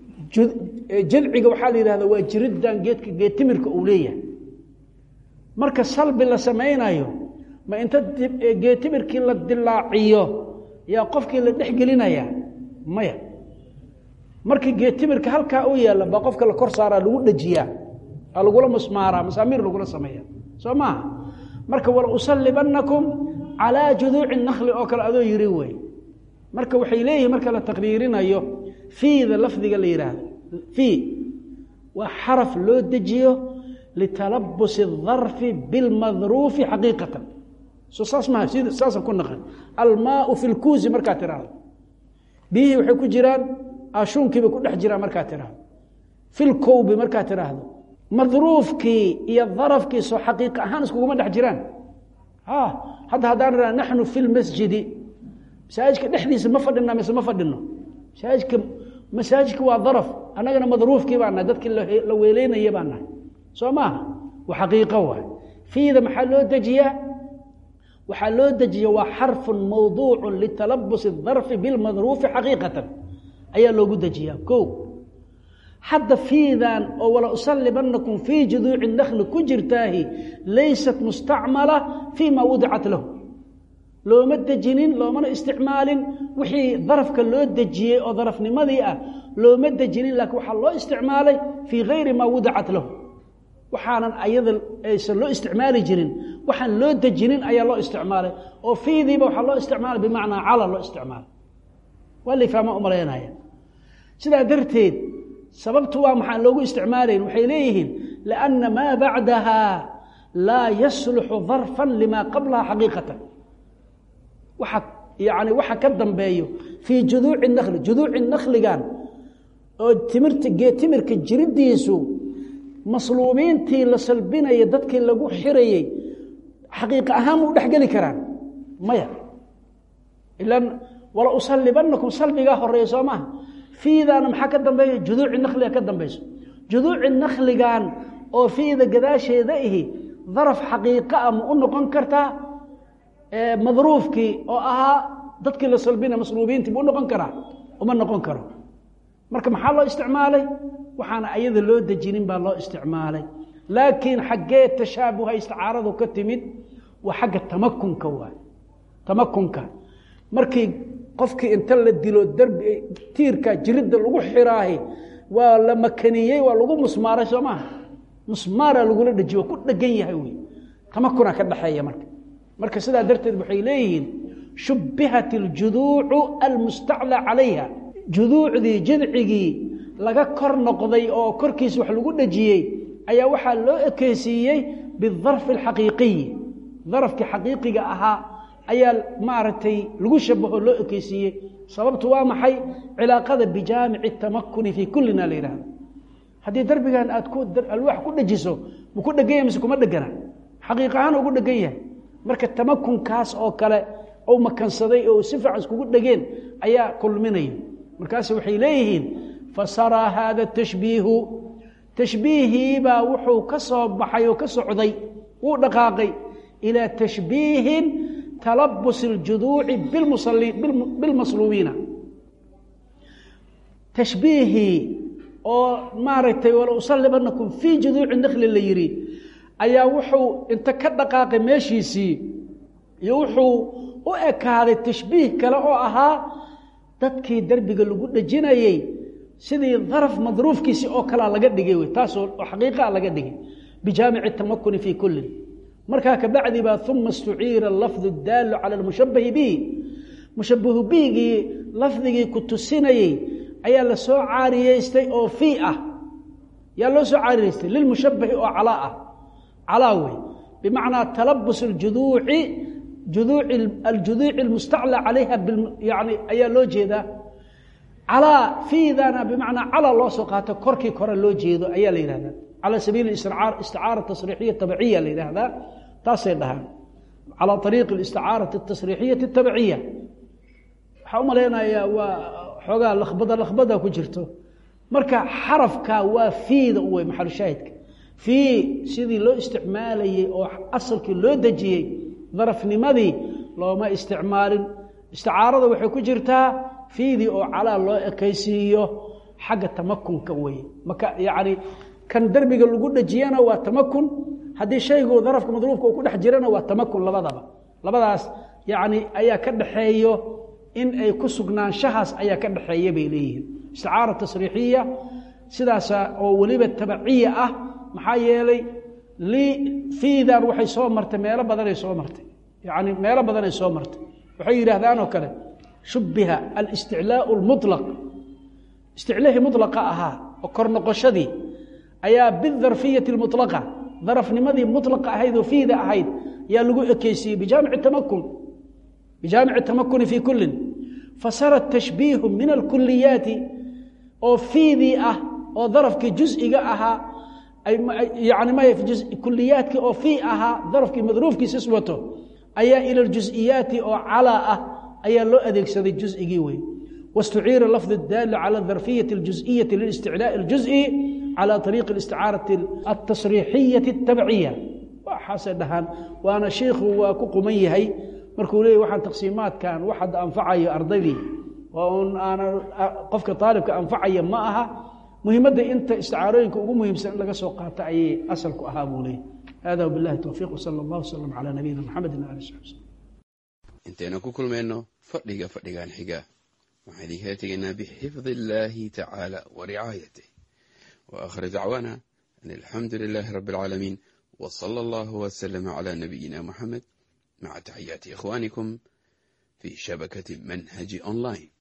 jadciga waxaa la yihahda waa jiriddan geedka geedtimirka uu leeyahay marka salbi la samaynayo ma inta geetimirkii la dilaaciyo yaa qofkii la dhex gelinaya maya markii geetimirka halkaa u yaalla baa qofka la kor saaraa lagu dhajiyaa aa lagula musmaaraa masaamiir lagula sameeya soo maaha marka wala usalibanakum calaa juduuci nakli oo kale adoo yiri wey marka waxay leeyihin marka la taqriirinayo fiida lafdiga la yidhaahdo fii waa xaraf loo dejiyo litalabus الdarfi biاlmadruufi xaqiiqatan so saas maha sid saasaan ku naqan almaau fi lkuusi markaad tiraahdo biyihii waxay ku jiraan ashuunkiibay ku dhex jiraan markaad tiraahdo fi lkowbi markaad tiraahdo madruufkii iyo darafkii soo xaqiiqa ahaan iskuguma dhex jiraan hadda haddaan raa naxnu fi lmasjidi masaajidka dhexdiisa ma fadhina mise ma fadhino masaajidka masaajidka waa daraf annagana madruufkii baa nahay dadkii la weeleynaya baa nahay soo maaha waa xaqiiqo waay fiida maxaa loo dejiyaa waxaa loo dejiya waa xarfu mawduucu litalabus الdarfi biاlmadruufi xaqiiqatan ayaa loogu dejiyaa ko hadda fiidan oo wala usalibanakum fii juduuci nakli ku jirtaahi laysat mustacmala fii ma wadicat lahu looma dejinin loomana isticmaalin wixii darafka loo dejiyey oo darafnimadii ah looma dejinin laakiin waxaa loo isticmaalay fii gayri maa wadicat lahu waxaanan ayada aysan loo isticmaali jirin waxaan loo dejinin ayaa loo isticmaalay oo fiidiiba waxaa loo isticmaalay bimacnaa cala loo isticmaalay waa lifahma umalaynaya sidaa darteed sababtu waa maxaan loogu isticmaalayn waxay leeyihiin lianna maa bacdaha laa yasluxu darfan limaa qablaha xaqiiqatan waxa yani waxa ka dambeeyo fii juduuci nakli juduuci nakligan oo timirta geetimirka jiridiisu masluubiintii la salbinaya dadkii lagu xirayey xaqiiqa ahaan ma u dhexgeli karaan maya ilan wala usalibanakum salbigaa horeeya soo maaha fiidaana maxaa ka dambeeya juduuci nakliga ka dambayso juduuci nakligan oo fiida gadaasheeda ihi daraf xaqiiqa ah ma u noqon kartaa madruufkii oo ahaa dadkii la salbina masluubiintii ma u noqon karaa uma noqon karo marka maxaa loo isticmaalay waxaana ayada loo dejinin baa loo isticmaalay laakiin xaggee tashaabuha isticaaradu ka timid waa xagga tamakunka waay tamakunka markii qofkii inta la dilo darbi tiirka jiridda lagu xiraahi waa la makaniyey waa lagu musmaaray soo maaha musmaaraa lagula dhejiyo waa ku dhegan yahay wey tamakuna ka dhexeeya marka marka sidaa darteed waxay leeyihiin shubbihat iljuduucu almustaclaa calayha juduucdii jidcigii laga kor noqday oo korkiisa wax lagu dhejiyey ayaa waxaa loo ekeysiiyey bidarfi alxaqiiqiyi darafkii xaqiiqiga ahaa ayaa maaragtay lagu shabaho loo ekeysiiyey sababtu waa maxay cilaaqada bijaamici tamakuni fii kullina la yidhahdo haddii darbigan aad ku alwaax ku dhejiso ma ku dhegan yahay mise kuma dhegana xaqiiq ahaan ugu dhegan yahay marka tamakunkaas oo kale ou makansaday oo si fiican iskugu dhegeen ayaa kulminaya markaas waxay leeyihiin fasaraa haada tashbiihu tashbiihiibaa wuxuu ka soo baxay oo ka socday wuu dhaqaaqay ilaa tashbiihin talabus اljuduuci bilmasluubiina tashbiihii oo maaragtay wala usalibanakum fii juduuci nakli la yidhi ayaa wuxuu inta ka dhaqaaqay meeshiisii iyo wuxuu u ekaaday tashbiih kale oo ahaa dadkii derbiga lagu dhejinayey sidii daraf madruufkiisi oo kalea laga dhigay wey taasoo xaqiiqaa laga dhigay bijaamici tamakuni fii kullin markaa kabacdi baa uma istuciira lafdu daalu cala lmushabahi bihi mushabahu bihigii lafdigii ku tusinayey ayaa la soo caariyeystay oo fii ah yaa loo soo caariyeystay lilmushabahi oo calaa ah calaa wey bimacnaa talabus اljuduuci juduuci aljuduuci almustaclى calayha yani ayaa loo jeedaa calaa fiidana bimacnaa cala loo soo qaato korkii kore loo jeedo ayaa la yihahdaa calى sabiili isticaara tasriixiya tabciya la yihahdaa taasay dhahaan calى ariiqi isticaarati اtasriixiyati اtabciya waxaa u malaynayaa waa xoogaa lakbada lakbada ku jirto marka xarafka waa fiida u wey maxalushaahidka fii sidii loo isticmaalayey oo asalkii loo dejiyey darafnimadii looma isticmaalin isticaarada waxay ku jirtaa fiidii oo calaa loo ekaysiiyo xagga tamakunka weye maka yacni kan derbiga lagu dhejiyana waa tamakun haddii shaygu darafka madruufka uu ku dhex jirana waa tamakun labadaba labadaas yacni ayaa ka dhaxeeyo in ay ku sugnaanshahaas ayaa ka dhaxeeya bay leeyihiin isticaara tasriixiya sidaasa oo weliba tabaciya ah maxaa yeelay fiidan waxay soo martay meelo badanay soo martay yani meelo badanay soo martay waxay yidhaahdaan oo kale shubbiha alisticlaau lmulaq isticlaahii mulaqa ahaa oo kor noqoshadii ayaa bidarfiyati lmulaqa darafnimadii mulaqa ahayd oo fiida ahayd yaa lagu ekeysiiyey bijaamici tamakun bijaamici tamakuni fii kullin fasara tashbiihu min alkuliyaati oo fiidii ah oo darafkii juziga ahaa yani my kuliyaadkii oo fii ahaa darafkii madruufkiisa iswato ayaa ila ljuziyaati oo calaa ah ayaa loo adeegsaday juzigii wey wastuciira lafd daal calى darfiyati اljuzئiyati lilisticlaaءi اljuز'i calى ariiqi اlisticaarati atasriixiyati اtabciya waxaasay dhahaan waana shiikhu waa ku quman yahay markuu leeyay waxaan taqsiimaadkan wax hadda anfacayo ardaydii oo un aana qofka aalibka anfacaya ma aha muhiimadda inta isticaarooyinka ugu muhiimsan in laga soo qaato ayay asalku ahaa buu leeyay hada wabilahi towfiiq wsala allah wslam calaa nabiyina maxamedi ali sabi slm intaynu ku kulmayno fadhiga fadhigan xiga waxaan idinkala tegaynaa bixifdi illaahi tacaala wa ricaayatih wa aakhir dacwaana an alxamdu lilaahi rabbi alcaalamiin w sala allahu wslama cala nabiyina muxamed maca taxiyaati ikhwaanikum fi shabakati manhaji online